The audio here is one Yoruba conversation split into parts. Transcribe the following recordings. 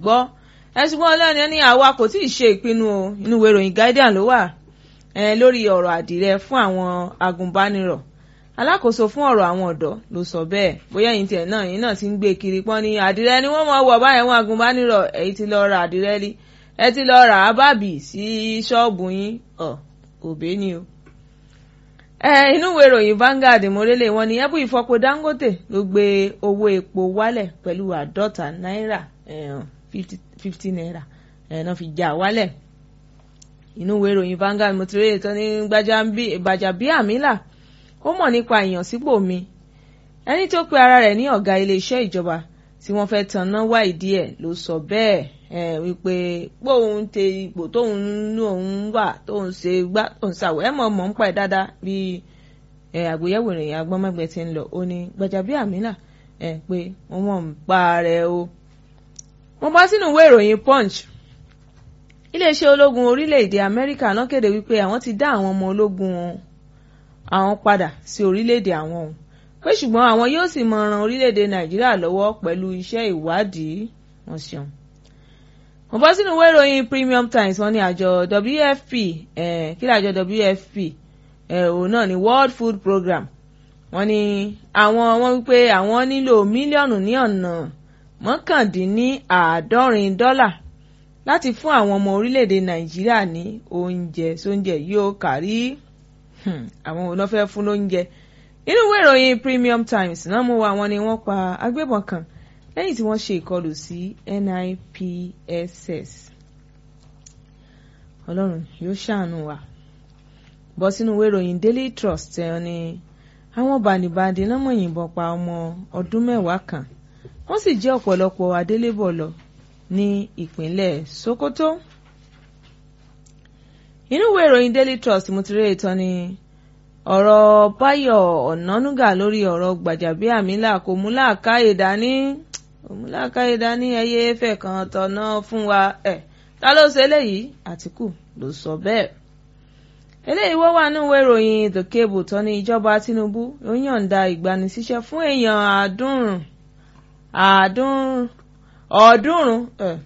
gbọ́ ẹ̀sùn wọn ọlọ́ni ní àwa kò tí ì ṣe ìpinnu o inú ìwé ìròyìn Guardian ló wà lórí ọ̀rọ̀ àdìrẹ fún àwọn agùnbánirọ̀ alákòóso fún ọ̀rọ̀ àwọn ọ̀dọ́ ló sọ bẹ́ẹ̀ bóyá ẹ̀yin tiẹ̀ náà yín náà ti ń gbé kiri pọ́n ní àdìrẹ ni wọ́n mọ̀ wọ̀ báyẹn wọn agùnbánirọ̀ èyí ti lọ ra àdìrẹ rí ẹ ti lọ rà á bàbí sí ṣọ́ọ̀bù yín ọ̀ òbé ni o. ẹ inú ìwé ìròyìn Vanguard mọ́rẹ́lẹ̀ wọn ni ẹ̀bù ìfọpo Dangote ló gbé owó epo wálẹ̀ pẹ̀lú àádọ́ta náírà fifty naira ẹ̀ náà fi já wálẹ̀ inú ìwé ìròyìn Vanguard mo ti rí ètò ní Gbajabiamila ó mọ̀ nípa ìyànsípò mi ẹni tó pe ara rẹ̀ ní ọ̀gá iléeṣẹ́ ìjọba tí wọ́n fẹ́ tanná wá ìdí ẹ̀ ló sọ bẹ́ẹ̀ wípé póun tẹ ipò tóun nú òun wà tóun ṣe gbá tóun ṣàwọ̀ ẹ̀ mọ̀ mọ̀ ń pa ẹ̀ dáadáa bí àgbéyẹ̀wò ìròyìn agbọ́nmọ́gbẹ́ ti ń lọ ó ní Gbajabiamila pé wọ́n mọ̀ ń pa rẹ̀ o. mo bá sínú ìwé ìròyìn Punch iléeṣẹ́ ológun orílẹ̀-èdè Amẹ́ríkà náà kéde wípé àwọn ti dá àwọn ọmọ ológun àwọn padà sí orílẹ̀-èdè àwọn òun pé ṣùgbọ́n àwọn yóò sì mọ ran orílẹ̀-èdè Nàìjíríà lọ́wọ́ pẹ̀lú iṣẹ́ ìwádìí wọn ṣeun. mo bọ́ sínú ìwé ìròyìn Premium Times wọ́n ní àjọ WFP kí ni àjọ WFP òun náà ni World Food Program wọ́n ní àwọn wọ́n wípé àwọn nílò mílíọ̀nù ní ọ̀nà mọ́kàndínníàádọ́rin dọ́là láti fún àwọn ọmọ orílẹ̀-èdè Nàìjíríà ní oúnjẹ sóúnjẹ yóò kárí àwọn òun náà fẹ́ fún lóúnjẹ inú ìwé ìròyìn Premium Times náà mú wa wọn ni wọ́n pa agbébọn kan lẹ́yìn tí wọ́n ṣe ìkọlù sí NIPSS Ọlọ́run yóò ṣàánú wa bọ́ sínú ìwé ìròyìn Daily Trust ẹ̀ ni àwọn bàǹdìbàǹdì náà mọ̀ yìnbọn pa ọmọ ọdún mẹ́wàá kan wọ́n sì jẹ́ ọ̀pọ̀lọpọ̀ adélébọ̀ lọ ní ìpínlẹ̀ Sokoto inú ìwé ìròyìn Daily Trust mo ti rí ìtàn ni ọ̀rọ̀ Báyọ̀ Ọ̀nánúgà lórí ọ̀rọ̀ Gbàjàbíàmílà kò mú làákàyè dání kò mú làákàyè dání ẹyẹ ẹfẹ̀ kan tọ̀nà fún wa ẹ̀ ta ló ṣe eléyìí Àtìkù ló sọ bẹ́ẹ̀ eléyìí wọ́n wà nínú ìwé ìròyìn The Cable tó ní ìjọba Tinubu ó yọ̀ǹda ìgbanisíṣẹ́ fún èèyàn àádọ́rùn àádọ́rùn ọ̀ọ́dúnrún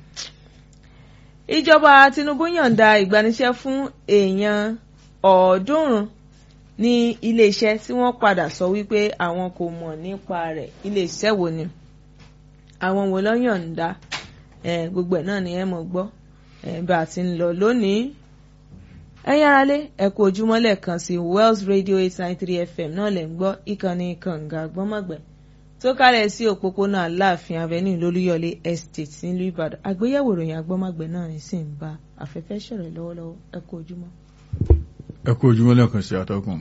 ìjọba Tinubu yọ̀ǹda ìgbanisíṣẹ́ fún èèyàn ọ̀ọ́dúnrún ní iléeṣẹ́ tí wọ́n padà sọ wípé àwọn kò mọ̀ nípa rẹ̀ iléeṣẹ́ wo ni àwọn wo ló yọ̀ǹda gbogbo ẹ̀ náà ni ẹ mọ̀ gbọ́ bá a ti ń lọ lónìí ẹ yára lé ẹ kú ojúmọ́ lẹ́ẹ̀kan sí Wells Radio eight nine three FM náà lẹ̀ ń gbọ́ ìkànnì kànga gbọ́mọ̀gbẹ́ tó kálẹ̀ sí òpópónà Aláàfin Avenue lólúyọ̀lé Estate nílùú Ìbàdàn àgbéyẹ̀wò ìròyìn agbọ́mọ̀gbẹ́ náà ní sì ń bá afẹ́fẹ́ ṣọ̀rẹ̀ lọ́wọ́lọ́wọ́ ẹ kú ojúmọ́. ẹ kú ojúmọ́ lẹ́ẹ̀kan sí àtọ́kùn.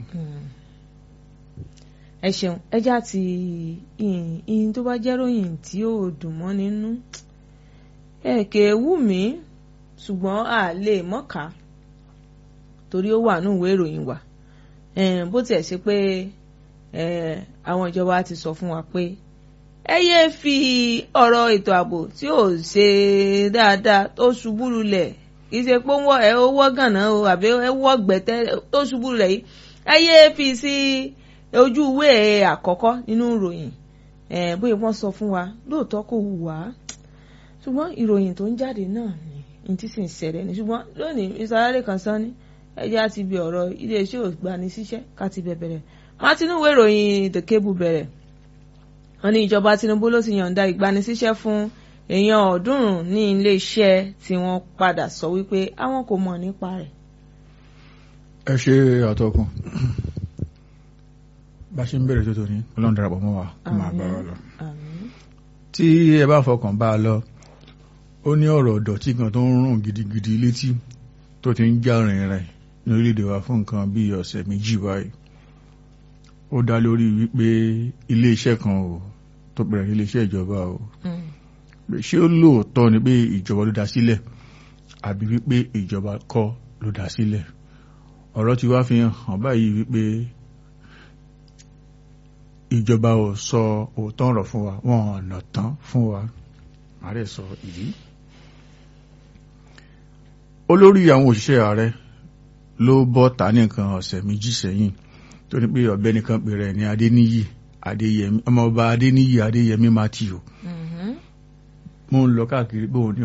ẹ ṣeun ẹjá ti ìyìn tó bá jẹ́ ròyìn tí ó dùn mọ́ nínú ẹ̀kẹ́ wù mí ṣùgbọ́n a lè mọ́ka torí ó wà ní ìwé ìròyìn wa bó tiẹ̀ ṣe pé àwọn ìjọba ti sọ fún wa pé ẹ yéé fi ọ̀rọ̀ ètò ààbò tí ò ṣe dáadáa tó ṣubú lulẹ̀ kì í ṣe pé ẹ ó wọ́ gànà o àbí ẹ wọ́ gbẹ̀tẹ́ tó ṣubú lulẹ̀ yìí ẹ yéé fi sí ojú ìwé àkọ́kọ́ nínú ìròyìn bóyá wọ́n sọ fún wa lóòótọ́ kò wù wá ṣùgbọ́n ìròyìn tó ń jáde náà ni ní tí sì ń ṣẹlẹ̀ ní ṣùgbọ́n lónìí ìsàlẹ̀ kan sán ní ẹjẹ́ àti ibi ọ̀rọ̀ iléeṣẹ́ ògbani síṣẹ́ ká ti bẹ̀ bẹ̀rẹ̀ wọ́n Tinubu ìròyìn The Cable bẹ̀rẹ̀ wọ́n ní ìjọba Tinubu ló ti yọ̀ǹda ìgbanisíṣẹ́ fún èèyàn ọ̀ọ́dúnrún ní iléeṣẹ́ tí wọ́n padà sọ wípé àwọn kò mọ̀ nípa rẹ̀. ẹ ṣe àtọkùn bá ṣe ń bẹ̀rẹ̀ tó tóní ọlọ́run darapọ̀ mọ́ wa kó máa bá wa lọ. tí ẹ bá fọkàn bá a lọ ó ní ọ̀rọ̀ ọ̀dọ̀tí kan tó ń rùn gidigidi létí tó ti ń já rìn rìn ní orílẹ̀-èdè wa fún nǹkan bíi ọ̀sẹ̀ méjì báyìí ó dá lórí wípé iléeṣẹ́ kan o tó bẹ̀rẹ̀ iléeṣẹ́ ìjọba o ṣé ó lóòótọ́ ni pé ìjọba ló dá sílẹ̀ àbí wípé ìjọba kọ́ ló dá sílẹ̀ ọ̀rọ̀ ti wá fi hàn báyìí wípé ìjọba ò sọ òótọ́ ọ̀rọ̀ fún wa wọn ọ̀nà tán fún wa ààrẹ sọ ìdí olórí àwọn òṣìṣẹ́ ààrẹ ló bọ́ ta ní nǹkan ọ̀sẹ̀ méjì sẹ́yìn tó ní pé ọ̀gbẹ́ni kan pè rẹ̀ ní adéníyì adéyẹmí ọmọọba adéníyì adéyẹmí matthew mo ń lọ káàkiri pé òun ní